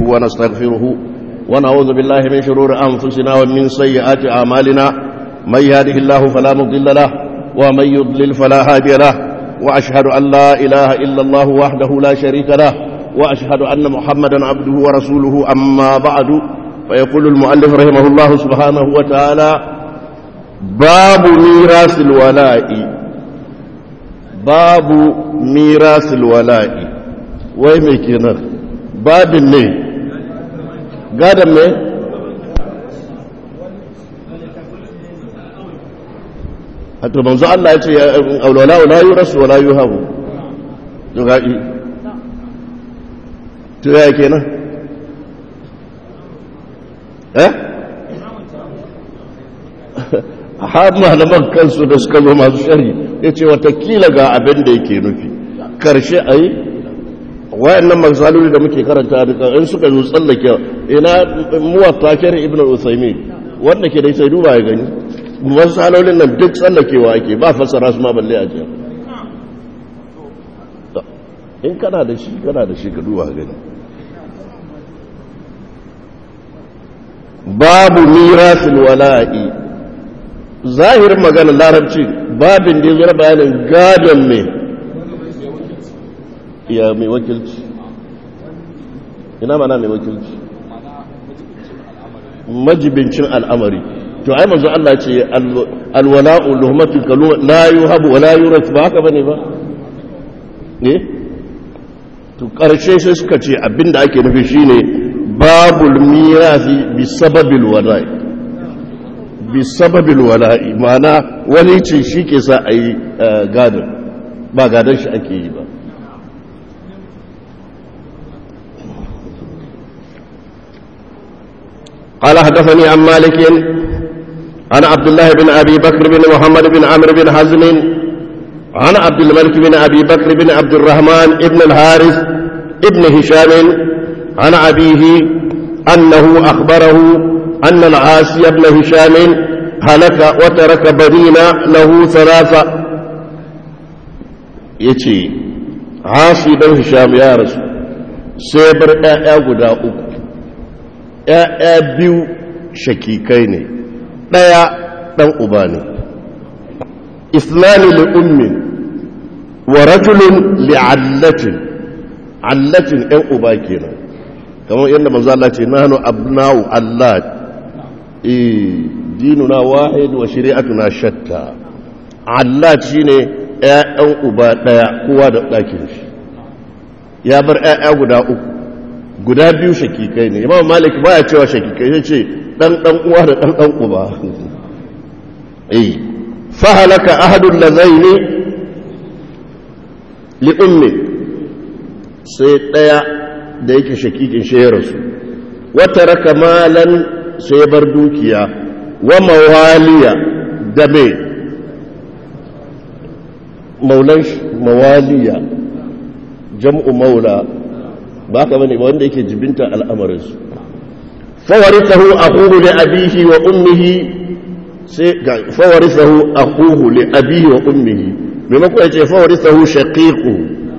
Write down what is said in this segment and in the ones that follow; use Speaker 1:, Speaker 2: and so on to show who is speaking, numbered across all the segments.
Speaker 1: ونستغفره ونعوذ بالله من شرور أنفسنا ومن سيئات أعمالنا من يهده الله فلا مضل له ومن يضلل فلا هادي له وأشهد أن لا إله إلا الله وحده لا شريك له وأشهد أن محمدا عبده ورسوله أما بعد فيقول المؤلف رحمه الله سبحانه وتعالى باب ميراث الولاء باب ميراث الولاء wai mai kenan babin ne gadon ne a to manzo Allah ya ce aulawala wala yi rasu wala yi hagu yuga'i to ya kenan eh har malaman kansu da suka zo masu shari ya ce watakila ga abin da yake nufi karshe a yi wayannan magsaloli da muke karanta da in suka zo tsallake ina muwatta kare ibn al-usaymi wanda ke da sai duba ya gani magsalolin nan duk tsallakewa ake ba fassara su ma balle a jiya in kana da shi kana da shi ka duba gani babu mirasul wala'i zahirin magana larabci babin da ya zura bayanin gadon mai ya mai wakilci ina mana mai wakilci majibincin al'amari to ai manzo Allah ce alwala'u luhmatu kalu la yuhabu wa la yurat ba haka bane ba ne to karshe sai suka ce abinda ake nufi shine babul mirasi bi sababil wala'i bi sababil wala'i ma'ana wani ce shi ke sa a yi gadon ba gadon shi ake yi ba قال حدثني عن مالك عن عبد الله بن أبي بكر بن محمد بن عمرو بن حزم عن عبد الملك بن أبي بكر بن عبد الرحمن بن الحارث ابن هشام عن أبيه أنه أخبره أن العاصي بن هشام هلك وترك بنين له ثلاثة يتي عاصي بن هشام يا رسول سيبر يا غدا uku ‘ya'ya biyu shakikai ne ɗaya ɗan uba ne islami li'ummin wa rajulun li'allatin allatin ‘yan uba kenan kamar yadda manzo Allah ce nanu abna'u Allah eh dinuna wahid wa shari'atuna shatta Allah shine ‘ya'yan uba ɗaya kowa da ɗakin shi ya bar ‘ya'ya guda uku guda biyu shakikai ne imam malik baya cewa shakikai ya ce dan dan uwa da dan dan uba eh fa halaka ahadul ladaini li ummi sai daya da yake shakikin shi ya rasu wa taraka malan sai bar dukiya wa mawaliya da me maulan mawaliya jam'u maula ba ka bane ba wanda yake jibinta al'amarinsu fawarithahu akhuhu li abihi wa ummihi sai ga fawarithahu akhuhu li abihi wa ummihi maimakon ya ce fawarithahu shaqiqu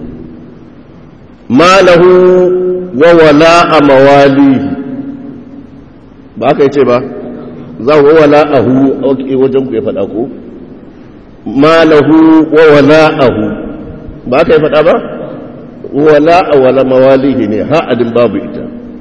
Speaker 1: malahu wa wala'a mawalihi ba ka yace ba za wa wala'ahu wajen ku ya faɗa ko malahu wa wala'ahu ba ka yi faɗa ba wala a wala mawalihi ne ha'adin babu ita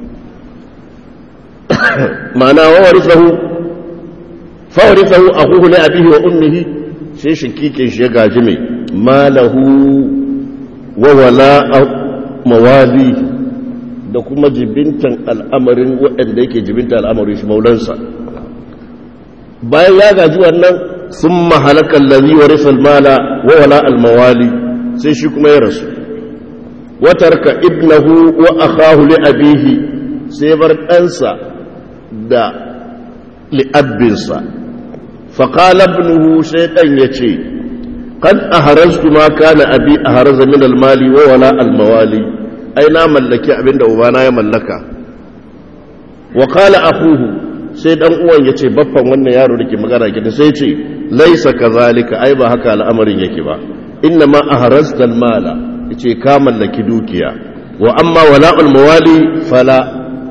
Speaker 1: ma'ana wawarisahu fawarisahu a huhu na abihi wa ummihi sai shi kikin shi ya gaji mai malahu wa wala a mawalihi da kuma jibintan al'amarin waɗanda yake jibintan al'amarin shi maulansa bayan ya gaji wannan sun mahalakan lalzi wa risal mala wa wala al-mawali sai shi kuma ya rasu watarka ibnahu wa akhahu li abihi sai bar ɗansa da li'abbinsa faƙala ibnuhu sai ɗan ya ce kan a haraztu ma kana abi a haraza min almali wa wala almawali ai na mallaki abinda ubana ya mallaka wa qala akhuhu sai dan uwan ya ce baffan wannan yaro da ke magana gidan sai ce laisa kazalika ai ba haka al'amarin yake ba inna ma aharazta almala yace ka mallaki dukiya wa amma wala'ul mawali fala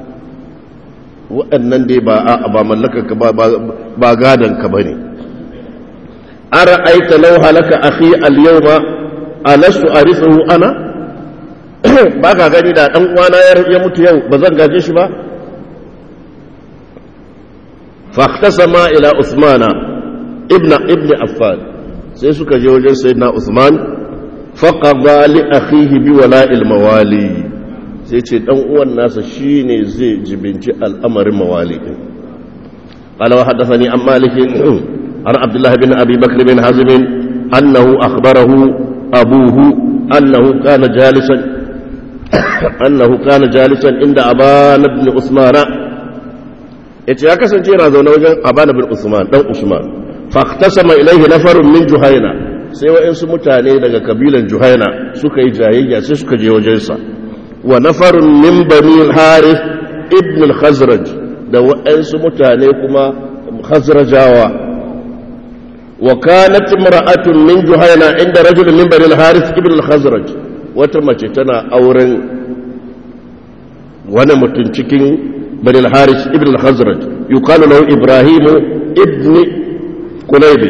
Speaker 1: waɗannan dai ba a ba mallaka ka ba ba gadan ka bane ara'aita law halaka akhi al-yawma alastu arithuhu ana ba ka gani da dan uwana ya mutu yau ba zan gaje shi ba فاختصما الى عثمان ابن ابن عفان sai suka je wajen sayyidina Usman faqada li akhihi bi wala'il mawali sai ce dan uwan nasa shine zai jibinci al'amarin mawali din qala wa hadathani an malik an abdullah bin abi bakr bin hazim annahu akhbarahu abuhu annahu kana jalisan annahu kana jalisan inda aban ibn usmana yace ya kasance yana zaune wajen aban ibn usman dan usman faqtasama ilayhi nafarun min juhaina sai wa'insu mutane daga kabilan juhaina suka yi jayayya sai suka je wajensa wa nafarun min bani al-harith ibn al-khazraj da wa'insu mutane kuma khazrajawa wa kanat imra'atun min juhaina inda rajul min bani al-harith ibn al-khazraj wata mace tana auren wani mutum cikin bani al-harith ibn al-khazraj yuqalu lahu ibrahim ibn kulaybi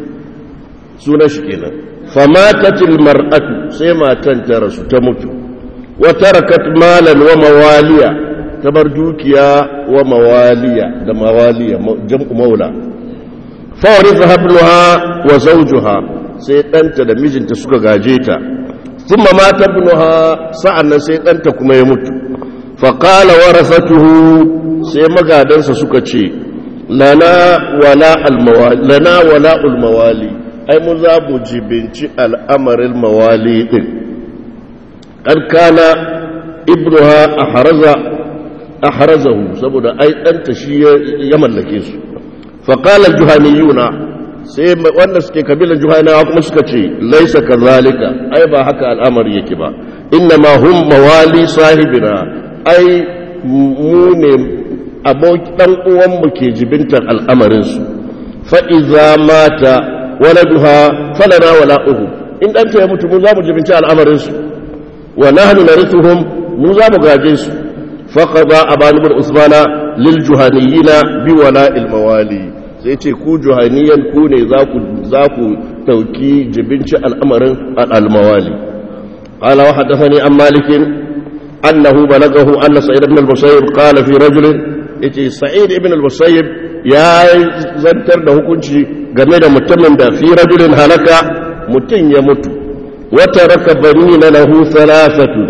Speaker 1: sunan shi kenan famatatil mar'atu sai matan ta rasu ta mutu wa tarakat malan wa mawaliya ta bar dukiya wa mawaliya da mawaliya jam'u maula fa waritha ibnuha wa zawjuha sai danta da mijinta suka gaje ta thumma mata ibnuha sa'annan sai danta kuma ya mutu fa qala warasatuhu sai magadansa suka ce lana wala al-mawali lana wala al-mawali ai mun za mu jibinci al'amarin mawali ɗin ƙarƙana ibnuha a harazahu saboda ai ɗanta shi ya mallake su faƙalar juhaniyuna sai wanda suke kabilan juhanawa kuma suka ce laisa ka zalika ai ba haka al'amari yake ba inna ma hum mawali sahibina ai mu ne ɗan uwanmu ke jibintar al'amarinsu fa'iza mata waladuha falana wala'uhu in ɗanta ya mutu mu za mu jibinci al'amarinsu wa nahnu narithuhum mu za mu gaje su faqada aban ibn usmana lil juhaniyina bi wala'il mawali sai ce ku juhaniyan ku ne za ku za ku dauki jibinci al'amarin al mawali qala wa hadathani an malik annahu balagahu anna sa'id ibn al-musayyib qala fi rajul yace sa'id ibn al-musayyib ya zantar da hukunci game da mutumin da fi rajulin halaka mutum ya mutu wata raka bani na lahu salasatu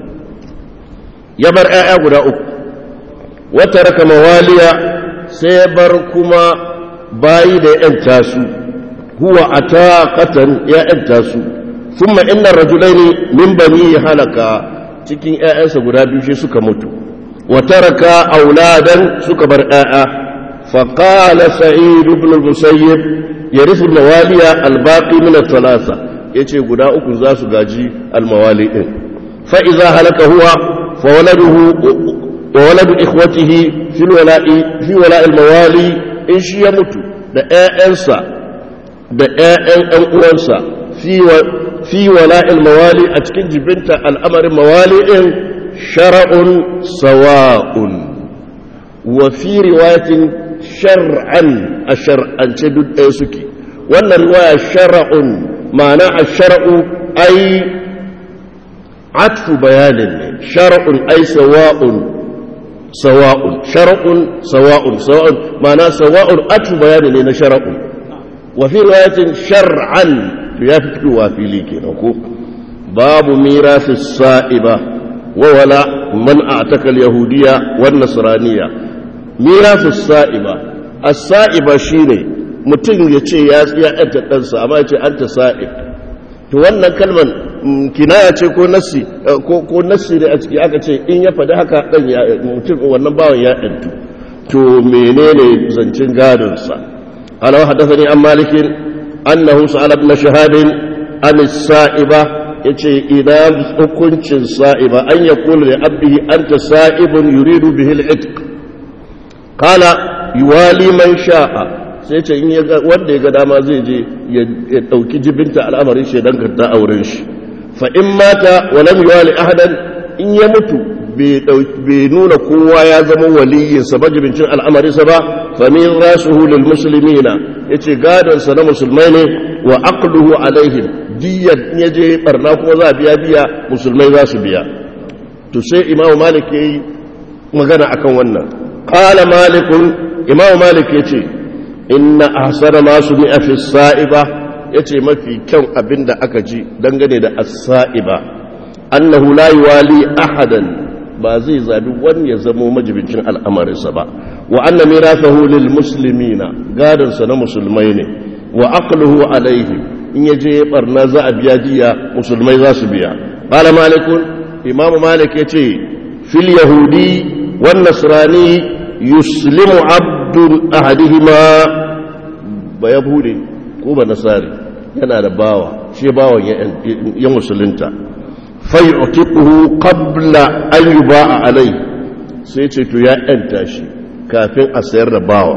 Speaker 1: ya bar 'ya'ya guda uku wata raka mawaliya sai ya bar kuma bayi da ‘yanta su huwa a taƙatan ‘ya'yanta su sun inna rajulaini min bani halaka cikin ‘ya'yansa guda biyu shi suka mutu wata raka auladan suka bar ‘ya'ya فقال سعيد بن المسيب يرث الموالي الباقي من الثلاثة يتي غدا uku za su gaji almawali din fa idza halaka huwa fa waladuhu wa waladu ikhwatihi fi wala'i fi wala'i almawali in shi ya mutu da ƴaƴansa da ƴaƴan ɗan uwansa fi fi wala'i almawali a cikin jibinta al'amarin mawali din shar'un sawa'un wa fi riwayatin shar'an a shar'ance duk ɗaya suke wannan riwaya shar'un ma'ana a shar'u ai atfu bayanin ne shar'un ai sawa'un sawa'un shar'un sawa'un sawa'un ma'ana sawa'un atfu bayanin ne na shar'un wa fi riwayatin shar'an to ya fi fitowa fili kenan ko babu mirafi sa'iba wa wala man a'taka al-yahudiyya wan nasraniyya mirafi sa'iba as-sa'iba shine mutum ya ce ya yanta ɗansa amma ya ce an ta sa'ib to wannan kalman kinaya ce ko nassi ko nassi ne a ciki aka ce in ya faɗi haka ɗan ya mutum wannan bawan ya ɗantu to menene zancen gadonsa ala wa haddathani an malikin annahu sa'ala ibn shahadin an sa'iba yace idan hukuncin sa'iba an yaqulu li abdihi anta sa'ibun yuridu bihi al-itq kala yuwali man sha'a sai ce in wanda ya ga dama zai je ya dauki jibinta al'amarin shi dan karta auren shi fa in mata wa lam yuwali ahadan in ya mutu bai nuna kowa ya zama waliyinsa majibincin al'amarinsa ba famin rasuhu lil muslimina ya ce gadonsa na musulmai ne wa aqluhu alaihim diyyar ya je barna kuma za a biya biya musulmai za su biya to sai imamu malik ya yi magana akan wannan qala malikun imamu malik ya ce inna ahsana ma sumi'a fi sa'iba yace mafi kyan abinda aka ji dangane da as-sa'iba annahu la yuwali ahadan ba zai zabi wani ya zamo majibincin al'amarinsa ba wa anna mirathahu lil muslimina gadan sa na musulmai ne wa aqluhu alaihim in yaje barna za a biya jiya musulmai za su biya qala malikun imamu malik yace fil yahudi wan nasrani yuslimu abdul ahadihima ba yahudi ko ba nasari yana da bawa shi bawan ya musulunta fayu'tiquhu qabla an yuba'a alai sai ce to ya yanta shi kafin a sayar da bawa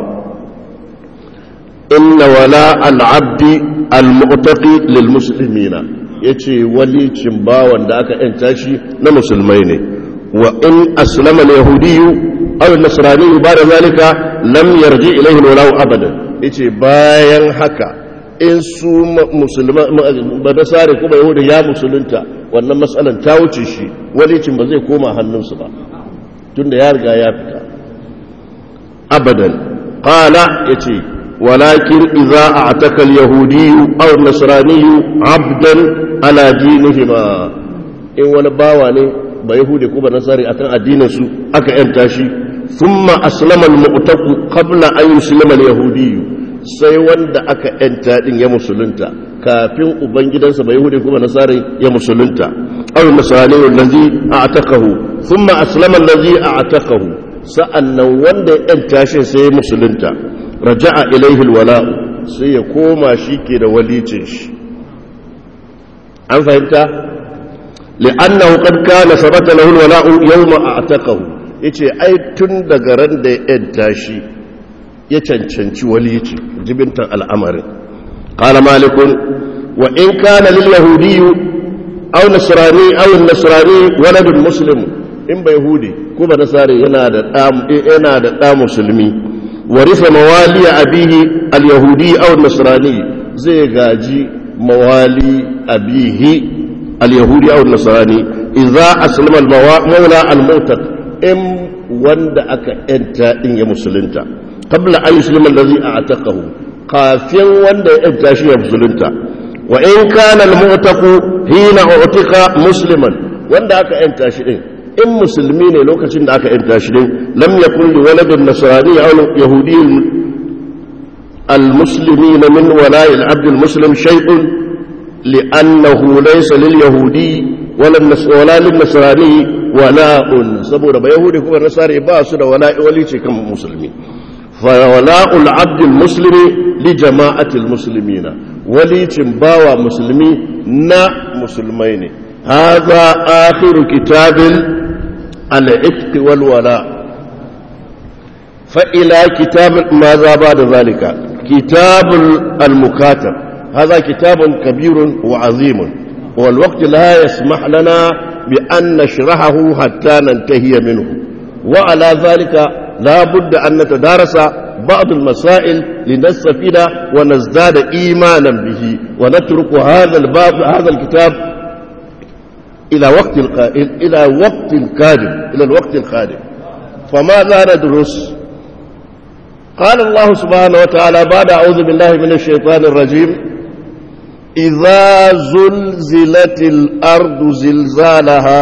Speaker 1: inna wala al-abdi al-mu'taqi lil muslimina yace walicin bawan da aka yanta shi na musulmai ne wa in aslama al-yahudiyyu aw an-nasrani ba'da zalika lam yarji ilayhi wala abadan yace bayan haka in su musulma ba da sare kuma yahuda ya musulunta wannan matsalan ta wuce shi walicin ba zai koma hannunsu ba tunda ya riga ya fita abadan qala yace walakin idza a'taka al-yahudi aw an-nasrani 'abdan ala dinihima in wani bawa ne ba yahudi ko ba nasari akan addinin su aka yanta shi thumma aslama al-mu'taqu qabla an yuslima al-yahudi sai wanda aka yanta din ya musulunta kafin ubangidansa ba yahudi kuma nasari ya musulunta aw nasrani allazi a'taqahu thumma aslama allazi a'taqahu sa'annan wanda ya yanta shi sai ya musulunta raja'a ilayhi alwala'u sai ya koma shi ke da walicin shi an fahimta li'annahu qad kana sabata lahu alwala'u yawma a'taqahu yace ai tun daga ran da ya yanta shi ya cancanci walici jibintan al'amarin qala malikun wa in kana lil yahudiyyu aw nasrani aw nasrani waladun muslim in ba yahudi ko ba nasari yana da da yana da da musulmi warisa mawali abihi al yahudi aw nasrani zai gaji mawali abihi al yahudi aw nasrani idza aslama al mawla al mutaq in wanda aka yanta din ya musulunta qabla an yuslima allazi a'taqahu kafin wanda ya yanta shi ya musulunta wa in kana al-mu'taqu hina u'tiqa musliman wanda aka yanta shi din in musulmi ne lokacin da aka yanta shi din lam yakun li waladin nasrani aw yahudi المسلمين من ولاء العبد المسلم شيء لأنه ليس لليهودي ولا, ولا للنصراني ولاء سبب يهودي كما نصاري باسد ولاء ولي كم مسلمين فولاء العبد المسلم لجماعة المسلمين ولي باوى مسلمي نا مسلمين هذا آخر كتاب العتق والولاء فإلى كتاب ماذا بعد ذلك كتاب المكاتب هذا كتاب كبير وعظيم والوقت لا يسمح لنا بأن نشرحه حتى ننتهي منه وعلى ذلك لا بد أن نتدارس بعض المسائل لنستفيد ونزداد إيمانا به ونترك هذا الباب هذا الكتاب إلى وقت القائل إلى وقت القادم إلى الوقت القادم فماذا ندرس قال الله سبحانه وتعالى بعد أعوذ بالله من الشيطان الرجيم إذا زلزلت الأرض زلزالها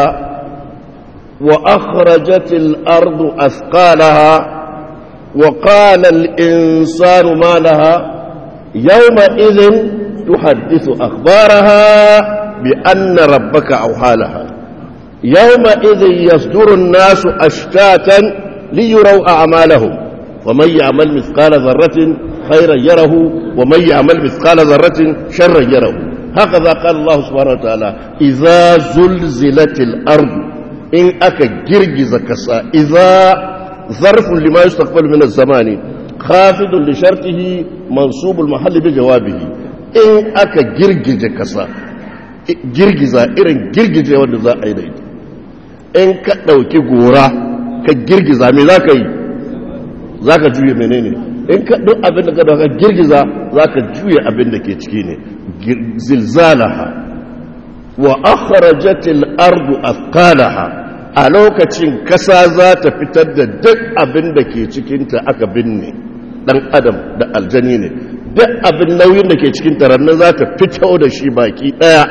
Speaker 1: وأخرجت الأرض أثقالها وقال الإنسان ما لها يومئذ تحدث أخبارها بأن ربك أوحى لها يومئذ يصدر الناس أشتاتا ليروا أعمالهم ومن يعمل مثقال ذرة خيرا يره ومن يعمل مثقال ذرة شرا يره هكذا قال الله سبحانه وتعالى إذا زلزلت الأرض إن أكا جرجز كسا إذا ظرف لما يستقبل من الزمان خافض لشرطه منصوب المحل بجوابه إن أكا جرجز كسا جرجز إرن جرجز wanda za a yi da ita in ka ɗauki gora ka girgiza me za ka yi za ka juye menene in ka duk abin da ka dauka girgiza za ka juye abin da ke ciki ne zilzalaha wa akhrajatil ardu athqalaha a lokacin kasa za ta fitar da duk abin da ke cikinta aka binne dan adam da aljani ne duk abin nauyin da ke cikin tarannan za ta fito da shi baki daya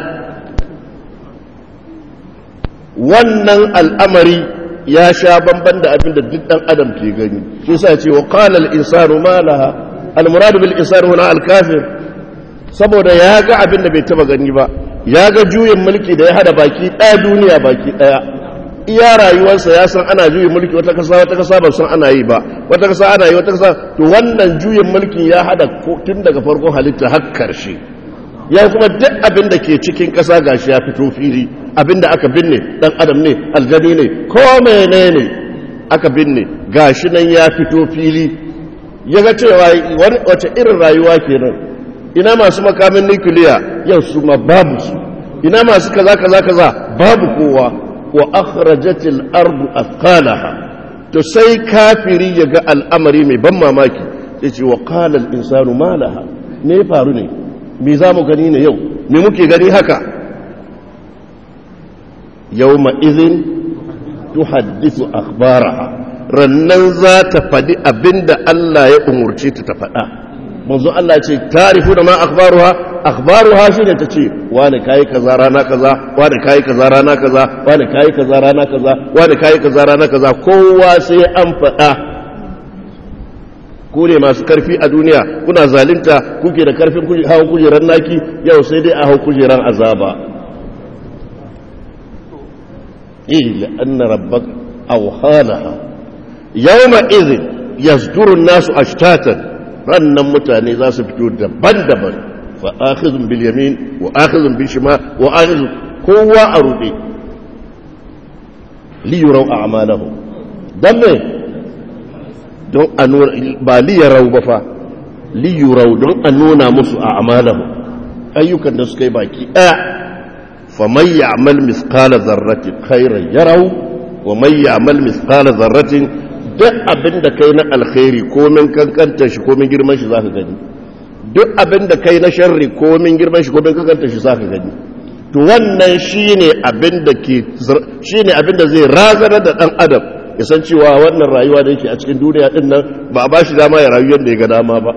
Speaker 1: wannan al'amari ya sha bamban da abin da duk dan adam ke gani shi sa ce wa qala al-insanu ma laha al-murad bil insani huna al-kafir saboda ya ga abin da bai taba gani ba ya ga juyin mulki da ya hada baki daya duniya baki daya iya rayuwarsa ya san ana juyin mulki wata kasa wata kasa ba san ana yi ba wata kasa ana yi wata kasa to wannan juyin mulki ya hada tun daga farkon halitta har karshe ya kuma duk abin da ke cikin kasa gashi ya fito fili abin da aka binne dan adam ne aljani ne ko menene aka binne gashi nan ya fito fili ya ga cewa wace irin rayuwa kenan ina masu makamin nukiliya yau su ma babu su ina masu kaza kaza kaza babu kowa wa akhrajatil ardu athqalaha to sai kafiri ya ga al'amari mai ban mamaki sai ce wa qala al insanu ma laha me faru ne me za mu gani ne yau me muke gani haka yawma idhin tuhaddithu akhbaraha rannan za ta faɗi abinda Allah ya umurce ta ta faɗa manzo Allah ce tarifu da ma akhbaruha akhbaruha shine tace wani kai kaza rana kaza wani kai kaza rana kaza wani kai kaza rana kaza wani kai kaza rana kaza kowa sai an faɗa ku ne masu karfi a duniya kuna zalunta kuke da karfin hawan kujeran naki yau sai dai a hau kujeran azaba eh la'anna rabbaka awhalaha yawma idhin yasduru an-nasu ashtatan rannan mutane za su fito daban-daban fa akhizun bil yamin wa akhizun bil shimal wa akhizun kowa a rude li yurau a'malahum dan me don a nuna ba li yarau ba fa li yurau don a nuna musu a'malahum ayyukan da suka yi baki daya fa man ya'mal mithqala dharratin khairan yarau wa man ya'mal mithqala dharratin duk abin da kai na alkhairi komin kankanta shi komin girman shi zaka gani duk abin da kai na sharri komin girman shi komin kankanta shi zaka gani to wannan shine abin da ke shine abin da zai razana da dan adam ya san cewa wannan rayuwa da yake a cikin duniya din nan ba a bashi dama ya rayu yadda ya ga dama ba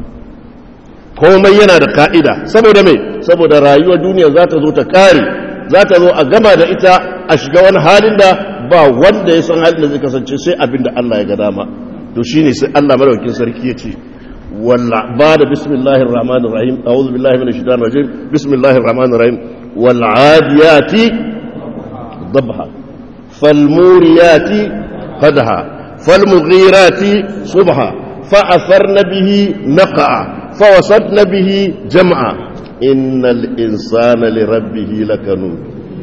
Speaker 1: komai yana da ka'ida saboda me saboda rayuwar duniya za ta zo ta kare za ta zo a gama da ita a shiga wani halin da ba wanda ya san halin da zai kasance sai abin da Allah ya ga dama to shine sai Allah madaukakin sarki ya ce walla ba da bismillahir rahmanir rahim a'udhu billahi minash shaitanir rajim bismillahir rahmanir rahim wal adiyati dabha fal muriyati qadha fal mughirati subha fa atharna bihi naqa fa wasatna bihi jam'a innal insana lirabbihi lakanud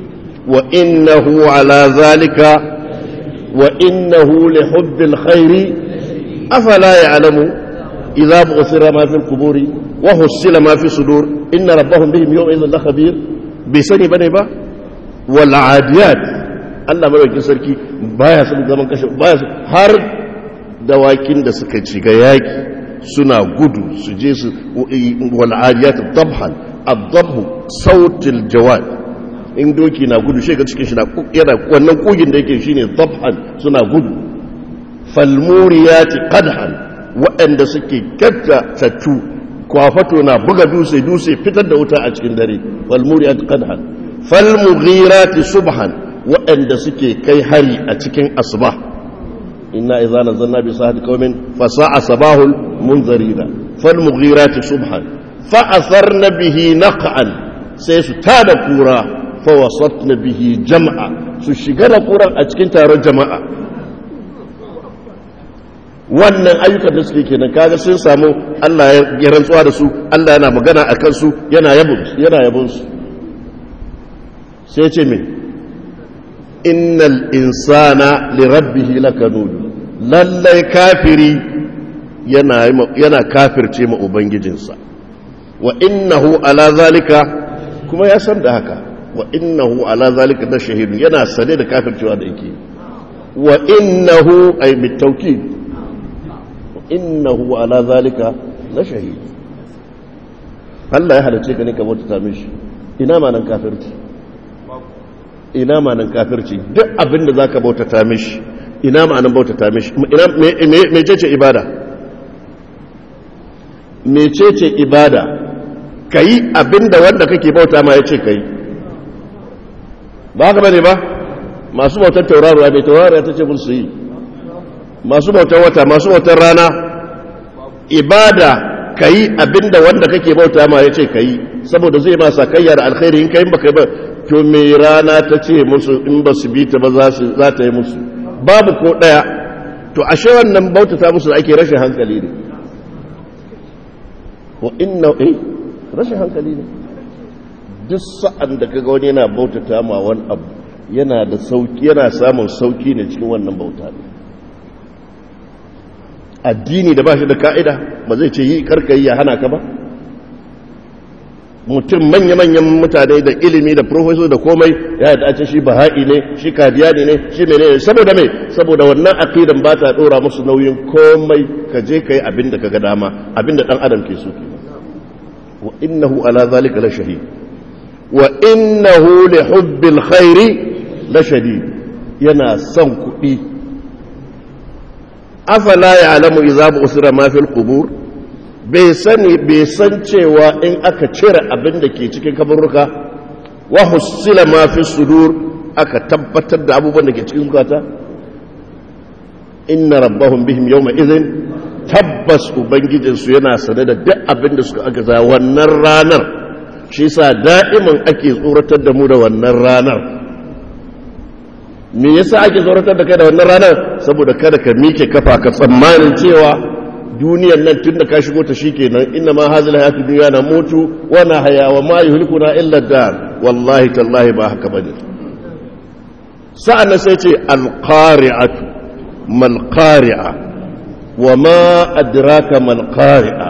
Speaker 1: وإنه على ذلك وإنه لحب الخير أفلا يعلم إذا بغثر ما في القبور وحصل ما في الصدور إن ربهم بهم يومئذ لخبير بسني بني با والعاديات Allah madaukin sarki baya son zaman kashe baya har dawakin da suka shiga yaki suna gudu su je su wal adiyat dabhan ad-dabhu sautil jawad in doki na gudu shi ga cikin shi yana wannan kugin da yake shine dabhan suna gudu falmuriyati qadhan waɗanda suke katta tattu kwafato na buga dutse dutse fitar da wuta a cikin dare falmuriyati qadhan falmughirati subhan waɗanda suke kai hari a cikin asba inna idza nazalna bi sahati qaumin fa sa'a sabahul munzarina falmughirati subhan fa atharna bihi naqan sai su tada kura fawasatna bihi jama'a su shiga da kuran a cikin taron jama'a wannan ayyukan da suke kenan kaga sun samu Allah ya rantsuwa da su Allah yana magana a kansu yana yabon yana yabon su sai ce me innal insana li rabbih lakanud lallai kafiri yana yana kafirce ma ubangijinsa wa innahu ala zalika kuma ya san da haka wa innahu ala zalika da shahidun yana sane da kafircewa da yake wa innahu ay bitawkid wa innahu ala zalika la shahid Allah ya halice ka ne ka bauta mishi ina ma nan kafirci ina ma nan kafirci duk abin da zaka bauta ta mishi ina ma nan bauta ta mishi ina me me ce ibada me ce ibada kayi abinda wanda kake bauta ma yace kai ba haka bane ba masu bautar tauraruwa mai tauraruwa ta ce musu yi masu bautar wata masu bautar rana ibada ka yi abinda wanda kake bauta ma ya ce ka yi saboda zai ma sakayya da alkhairi in ka yi baka ba to mai rana ta ce musu in ba su bi ta ba za ta yi musu babu ko ɗaya to ashe wannan bauta ta musu da ake rashin hankali ne wa inna eh rashin hankali ne duk sa'an da kaga wani yana bautata ma wani abu yana da sauki yana samun sauki ne cikin wannan bauta ne addini da ba shi da ka'ida ba zai ce yi karkayi ya hana ka ba mutum manya-manyan mutane da ilimi da profesor da komai ya yi dace shi baha'i ne shi kadiyani ne shi mene ne saboda mai saboda wannan aqidan ba ta dora musu nauyin komai ka je ka yi abin da ka ga dama abin da dan adam ke so ke wa innahu ala zalika la shahid wa innahu li hubbil khairi la shadid yana son kuɗi afala ya'lamu idza usira ma fil qubur bai sani bai san cewa in aka cire abin da ke cikin kaburruka wa husila ma fi sudur aka tabbatar da abubuwan da ke cikin zukata inna rabbahum bihim yawma idhin tabbas ubangijinsu yana sane da duk abin da suka aka za wannan ranar shi sa da'iman ake tsoratar da mu da wannan ranar me yasa ake tsoratar da kai da wannan ranar saboda kada ka mike kafa ka tsammanin cewa duniyar nan tun da ka shigo ta shikenan inna ma hazil hayatu dunya na mutu wa na haya wa ma yuhlikuna illa dar wallahi tallahi ba haka bane sa'an nan sai ce al-qari'atu mal qari'a wa ma adraka mal qari'a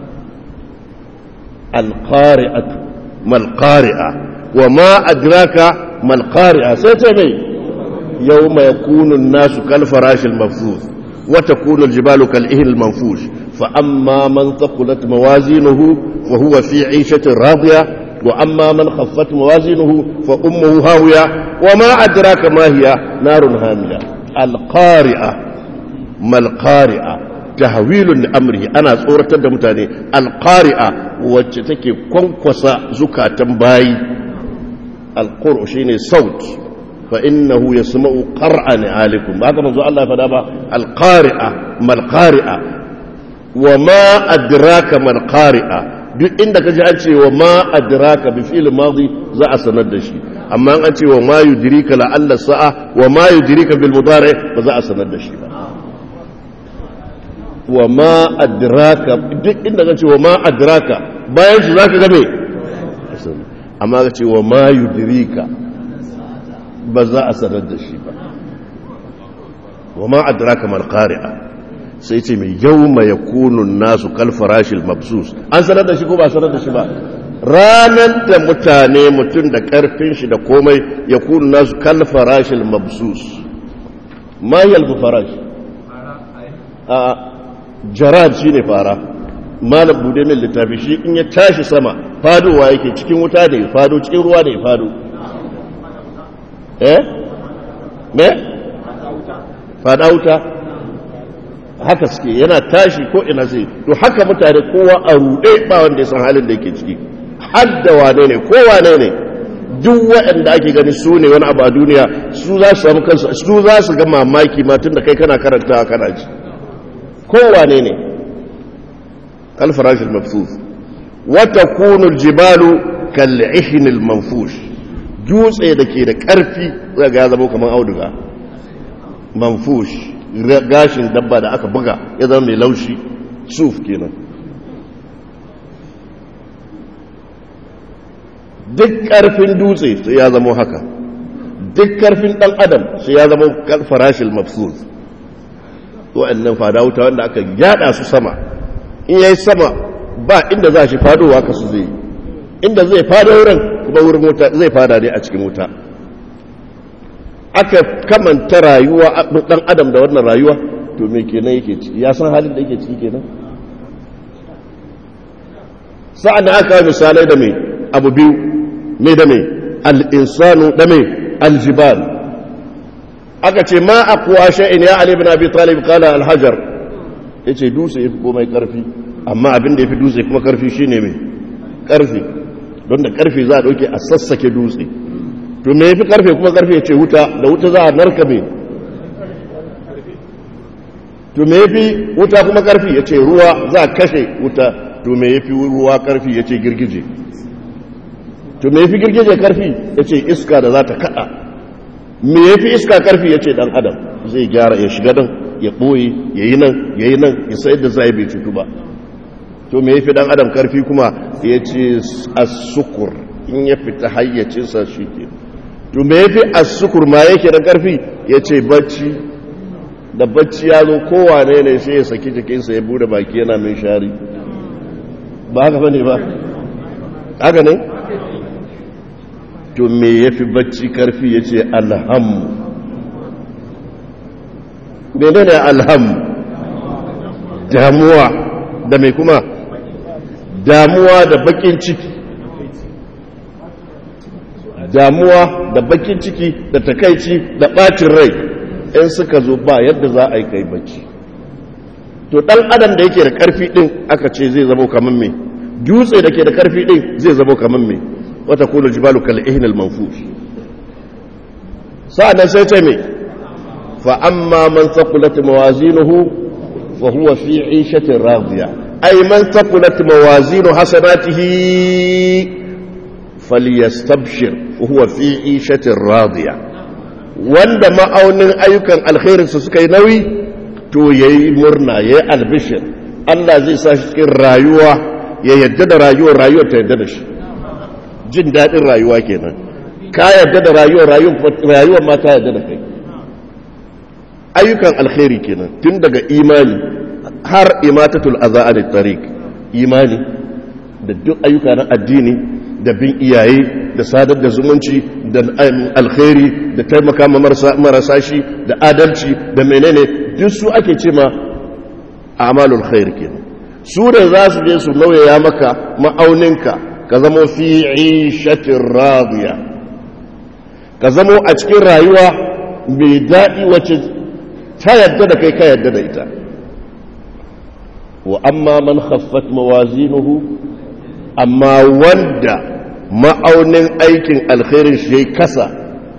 Speaker 1: al-qari'atu mal qari'a wa ma adraka mal qari'a sai ce mai yawma yakunu an-nasu kal farashil mafzuz وتكون الجبال كالإهل المنفوش فأما من ثقلت موازينه وهو في عيشة راضية وأما من خفت موازينه فأمه هاوية وما أدراك ما هي نار هامية القارئة ما القارئة تهويل لأمره أنا صورة دمتاني القارئة وجتك كونكوسا زكاة باي القرء شيني صوت فإنه يسمع قرعا عليكم هذا منذ الله فدابا القارئة ما القارئة وما أدراك ما القارئة duk inda ka ji an ce wa ma adraka bi fi'il madi za a sanar da shi amma an ce wa ma yudrika la alla sa'a wa ma yudrika bil mudari ba za a sanar da shi ba wa ma adraka duk inda ka ce wa ma adraka bayan shi zaka ga me amma ka ce wa ma yudrika ba za a sanar da shi ba wa ma adraka mal qari'a sai ce mai yawma yakunu nasu kal farashil mabsus an sanar da shi ko ba sanar da shi ba ranan da mutane mutum da karfin shi da komai yakunu nasu kal farashil mabsus ma yalfu farash a jarad shine fara malam bude min littafi shi in ya tashi sama fadowa yake cikin wuta da ya fado cikin ruwa da ya fado eh me fada wuta haka suke yana tashi ko ina zai to haka mutane kowa a rude ba wanda ya san halin da yake ciki hadda wane ne ko wane ne duk waɗanda ake gani su ne wani abu a duniya su za su samu kansu su za su ga mamaki ma tun da kai kana karantawa kana ji ko wane ne kalfarashin mafsuf wata kunul jibalu kal'ihinil manfush dutse da ke da ƙarfi zaga ya zama kamar auduga manfush gashin dabba da aka buga ya zama mai laushi suf kenan duk ƙarfin dutse sai ya zama haka duk ƙarfin ɗan adam sai ya zama farashin mafsuz wa'annan fada wuta wanda aka yada su sama in yayi sama ba inda za shi fadowa ka su zai inda zai fado wurin kuma wurin wuta zai fada ne a cikin wuta aka kamanta rayuwa dan adam da wannan rayuwa to me kenan yake ciki ya san halin da yake ciki kenan sa'an da aka misalai da mai abu biyu mai da mai al'insanu da mai aljibal aka ce ma a kuwa sha'in ya ali bin abi talib kala alhajar ya ce dutse ya fi komai karfi amma abin da ya fi dutse kuma karfi shi ne mai karfi don da karfi za a ɗauke a sassake dutse to me ya fi karfe kuma karfe ya ce wuta da wuta za a narka mai to me ya fi wuta kuma karfi ya ce ruwa za a kashe wuta to me ya fi ruwa karfi ya ce girgije to me ya fi girgije karfi ya ce iska da za ta kada me ya fi iska karfi ya ce dan adam zai gyara ya shiga nan ya ɓoye ya yi nan ya yi nan ya sayar da zai bai cutu ba to me ya fi dan adam karfi kuma ya ce asukur in ya fita hayyacinsa shi ke to me ya fi asukur ma yake da karfi ya ce bacci da bacci ya zo kowane ne sai ya saki jikinsa ya bude baki yana min shari ba haka bane ba haka ne to me ya fi bacci karfi ya ce alhammu mene ne alhammu damuwa da mai kuma damuwa da bakin ciki damuwa da bakin ciki da takaici da bacin rai in suka zo ba yadda za a yi kai bacci to dan adam da yake da karfi din aka ce zai zama kamar me dutse da ke da karfi din zai zama kamar me wata kula jibalu kal ihnal manfush sa'an sai ce me fa amma man thaqulat mawazinuhu fa huwa fi 'ishatin radiya ay man thaqulat mawazinu hasanatihi falyastabshir wa huwa fi 'ishatin radiya wanda ma'aunin ayyukan alkhairinsa suka yi nauyi to ya yi murna ya yi albishir Allah zai sa shi cikin rayuwa ya yadda da rayuwar rayuwar ta yadda da shi jin daɗin rayuwa kenan ka yadda da rayuwar rayuwar ma ta yadda da kai ayyukan alkhairi kenan tun daga imani har imatatul aza'ani tariq imani da duk ayyuka na addini da bin iyaye da sadar da zumunci da alkhairi da taimaka ma marasa shi da adalci da menene duk su ake ce ma amalul khair kenan su da za su je su nauyaya maka ma'auninka ka zamo fi ishatin radiya ka zamo a cikin rayuwa mai daɗi wacce ta yadda da kai ka yadda da ita wa amma man khaffat mawazinuhu amma wanda ma'aunin aikin alkhairin shi ya kasa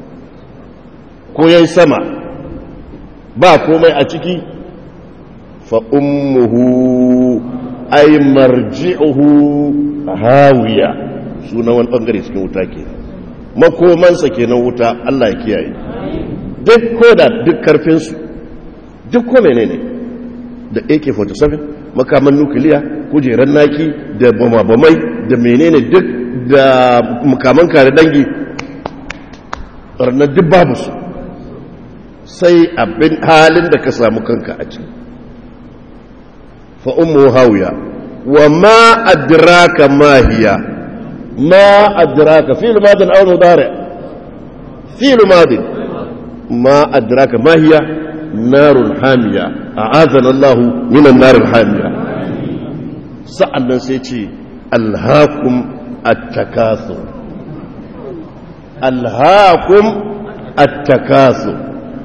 Speaker 1: ko ya sama ba komai a ciki fa ummuhu ay marji'uhu hawiya sunan wani bangare cikin wuta ke makomansa kenan wuta Allah ya kiyaye duk koda duk karfinsu duk ko menene da AK47 makaman nukiliya kujeran naki da bamabamai da menene duk da makaman kare dangi ranar duk babu su sai abin halin da ka samu kanka a ciki fa'ummu hauya wa ma adraka mahiya ma adraka fi'il madin aw mudari fi'il madin ma adraka mahiya narun hamiya a'azana Allah minan narul hamiya sa'annan sai ce alhaakum at-takathur alhaakum at-takathur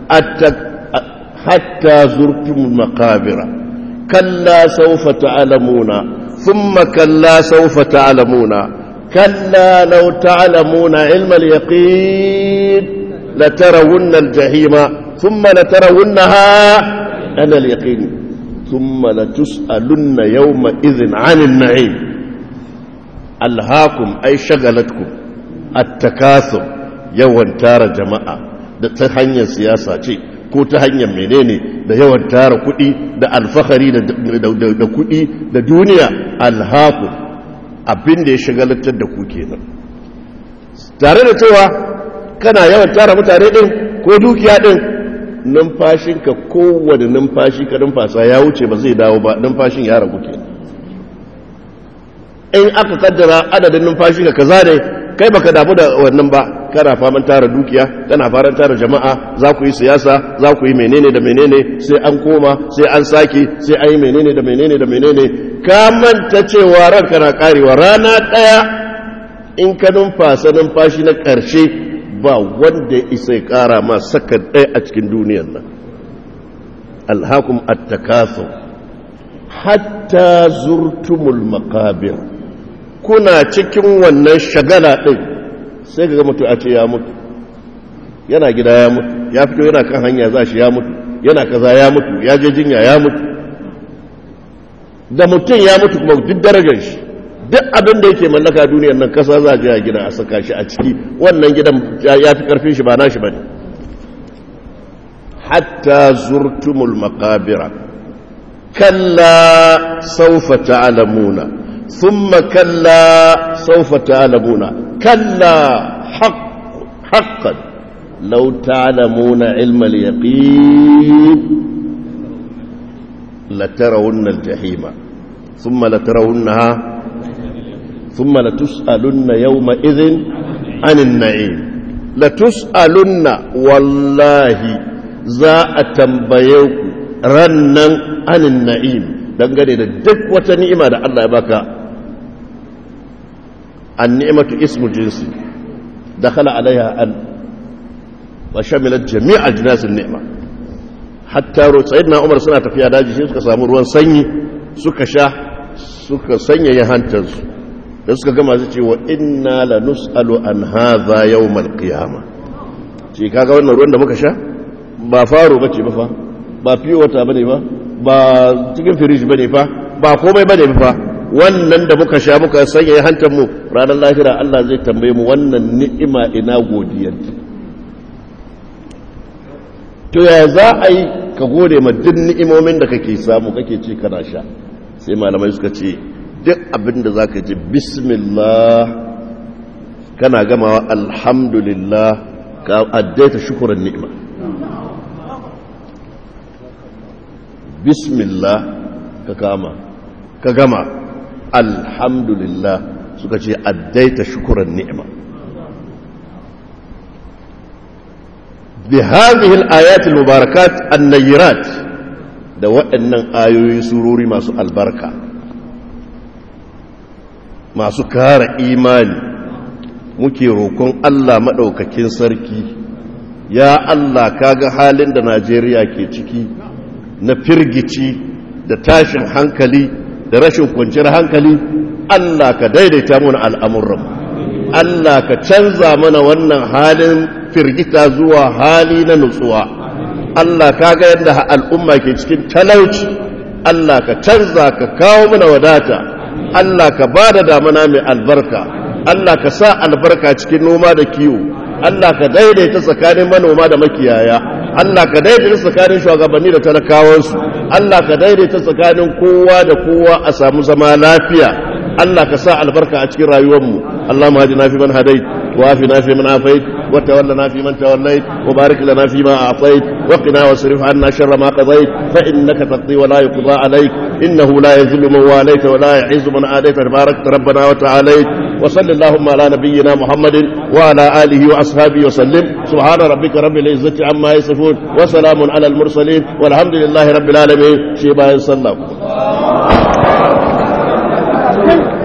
Speaker 1: حتى زرتم المقابر كلا سوف تعلمون ثم كلا سوف تعلمون كلا لو تعلمون علم اليقين لترون الجحيم ثم لترونها أنا اليقين ثم لتسألن يومئذ عن النعيم ألهاكم أي شغلتكم التكاثر يوم تار جماعة da ta hanyar siyasa ce ko ta hanyar menene da yawan tara kuɗi da alfahari da kuɗi da duniya alhaku abin da ya shagalatar da ku kenan tare da cewa kana yawan tara mutane ɗin ko dukiya ɗin numfashinka kowane numfashi ka numfasa ya wuce ba zai dawo ba numfashin ya ragu kenan in aka kaddara adadin numfashinka kaza ne kai baka damu da wannan ba kana faman tara dukiya kana faran tara jama'a za ku yi siyasa za ku yi menene da menene sai an koma sai an sake sai an yi menene da menene da menene ka manta cewa ranka na karewa rana daya in ka numfasa numfashi na karshe ba wanda ya isa ya kara ma saka ɗaya a cikin duniyar nan alhakum at-takathur hatta zurtumul maqabir kuna cikin wannan shagala ɗin sai ga mutu a ce ya mutu yana gida ya mutu ya fito yana kan hanya za shi ya mutu yana kaza ya mutu ya je jinya ya mutu da mutum ya mutu kuma duk darajar shi duk abin da yake mallaka duniyar nan kasa za a je a gina a saka shi a ciki wannan gidan ya fi karfin shi ba nashi bane hatta zurtumul maqabira kalla sawfa ta'lamuna thumma kalla sawfa ta'lamuna kalla haqq haqqan law ta'lamuna ilma al-yaqin latarawunna al-jahima thumma latarawunnaha thumma latus'alunna yawma idhin 'anil na'im latus'alunna wallahi za a tambaye ku rannan anin na'im dangane da duk wata ni'ima da Allah ya baka an ni'imatu ismu jinsi dakhala alaiha an wa shamilat jami'a jinasin ni'ima hatta ro sayyidina Umar suna tafiya daji shi suka samu ruwan sanyi suka sha suka sanyaya hantarsu da suka gama su ce wa inna la nus'alu an hadha yawmal qiyamah ce kaga wannan ruwan da muka sha ba faro bace ba fa ba fiye wata bane ba ba cikin firiji bane fa ba komai bane fa wannan da muka sha muka sanya hantar mu ranar lahira Allah zai tambaye mu wannan ni'ima ina godiyar to ya za a yi ka gode ma duk ni'imomin da kake samu kake ci kana sha sai malamai suka ce duk abin da za ka ji bismillah kana gamawa alhamdulillah ka addaita shukuran ni'ima bismillah ka kama ka gama alhamdulillah suka ce addaita shukuran ni'ima bi hadhihi al-ayat al-mubarakat an-nayrat da waɗannan ayoyi surori masu albarka masu kara imani muke roƙon Allah maɗaukakin sarki ya Allah kaga halin da Najeriya ke ciki na firgici da tashin hankali da rashin kwanciyar hankali Allah ka daidaita mana al'amuran Allah ka canza mana wannan halin firgita zuwa hali na nutsuwa Allah ka ga yadda al'umma ke cikin talauci Allah ka canza ka kawo mana wadata Allah ka ba da damana mai albarka Allah ka sa albarka cikin noma da kiwo Allah ka daidaita tsakanin manoma da makiyaya Allah ka daidaita tsakanin shugabanni da talakawansu Allah ka daidaita tsakanin kowa da kowa a samu zama lafiya Allah ka sa albarka a cikin rayuwarmu Allah ma ji nafi man hadait wa afi nafi man afait wa tawalla nafi man tawallait wa barik lana fi ma a'tait wa qina wasrif 'anna sharra ma qadait fa innaka taqdi wa la yuqda 'alayk innahu la yadhillu man walayta wa la yu'izzu man adayta tabarakta rabbana wa ta'alayt wa sallallahu ala nabiyyina muhammadin wa ala alihi wa ashabihi wa sallim subhana rabbika rabbil izzati amma yasifun wa salamun ala al mursalin walhamdulillahi rabbil alamin shi bayan sallam Thank you.